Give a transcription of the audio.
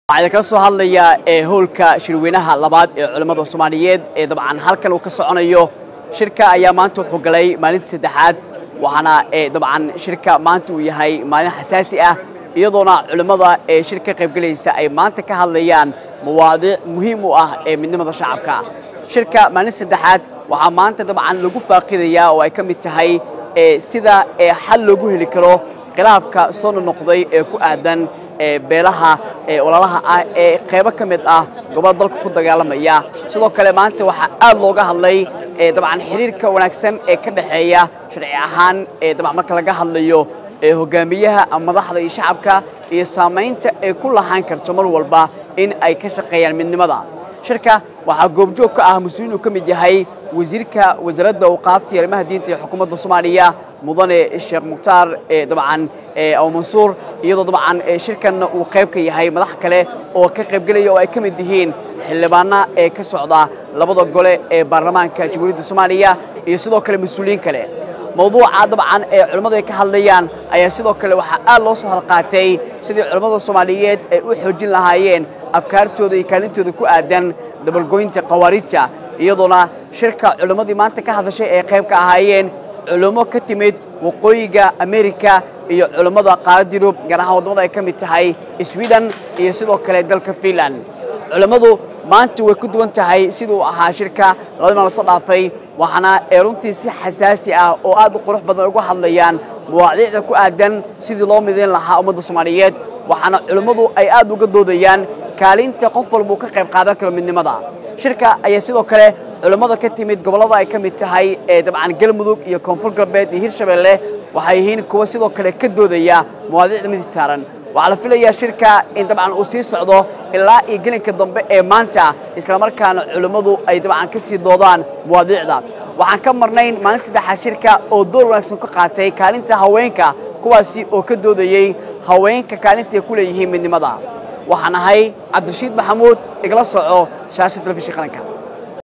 waxaa ka soo hadlayaa ee howlka shirweynaha labaad ee culimmada soomaaliyeed ee dabcan halkan uu ka soconayo shirka ayaa maanta wuxuu galay maalinta saddexaad waxaana dabcan shirka maanta uu yahay maalin xasaasi ah iyadoona culimmada ee shir ka qaybgelaysa ay maanta ka hadlayaan mawaadiic muhiim u ah ee midnimada shacabka shirka maalinta saddexaad waxaa maanta dabcan lagu faaqidayaa oo ay ka mid tahay sida xal loogu heli karo khilaafka soo nonoqday ee ku aadan beelaha walaalaha ah ee qaybo ka mid ah gobolada dalka ku dagaalamaya sidoo kale maanta waxaa aad looga hadlay dabcan xiriirka wanaagsan ee ka dhexeeya sharci ahaan dabcan marka laga hadlayo hogaamiyaha madaxda iyo shacabka iyo saamaynta ay ku lahaan karto mar walba in ay ka shaqeeyaan midnimada shirka waxaa goobjoog ka ah mas-uulin uu ka mid yahay wasiirka wasaaradda awqaafta iyo arrimaha diinta ee xukuumadda soomaaliya mudane sheekh mukhtaar dabcan aw mansuur iyadoo dabcan shirkanna uu qayb ka yahay madax kale oo ka qaybgelaya oo ay ka mid yihiin xildhibaana ee ka socda labada gole ee baarlamaanka jamhuuriyadda soomaaliya iyo sidoo kale mas-uuliyiin kale mawduuca dabcan ee culimmadu ay ka hadlayaan ayaa sidoo kale waxaa aad loo soo halqaatay sidii culimmada soomaaliyeed ay u xoojin lahaayeen afkaartooda iyo kaalintooda ku aadan dabalgoynta khawaarijta iyadoona shirka culimmadii maanta ka hadashay ay qayb ka ahaayeen culummo ka timid waqooyiga amerika iyo culummada qaarada yurub gaar ahaan waddamada ay ka mid tahay sweden iyo sidoo kale dalka finland culimmadu maanta way ku duwan tahay siduu ahaa shirka labadii maal soo dhaafay waxaana ee runtii si xasaasi ah oo aad u qurux badan uga hadlayaan mawaadiicda ku aadan sidii loo midayn lahaa ummadda soomaaliyeed waxaana culimmadu ay aad uga doodayaan kaalinta qof walba uu ka qayb qaadan karo midnimada shirka ayaa sidoo kale culimmada ka timid gobollada ay ka mid tahay ee dabcan galmudug iyo koonfur galbeed iyo hirshabeelle waxay yihiin kuwa sidoo kale ka doodaya mawaadiicda midii saaran waxaa la filayaa shirka in dabcan uu sii socdo ilaa iyo gelinka dambe ee maanta islamarkaana culimmadu ay dabcan ka sii doodaan mawaadiicda waxaan ka marnayn maalin saddexaad shirka oo door wanaagsan ka qaatay kaalinta haweenka kuwaasi oo ka doodayey haweenka kaalintaay ku leeyihiin midnimada waxaan ahay cabdirashiid maxamuud igala soco shaasha telefishin qaranka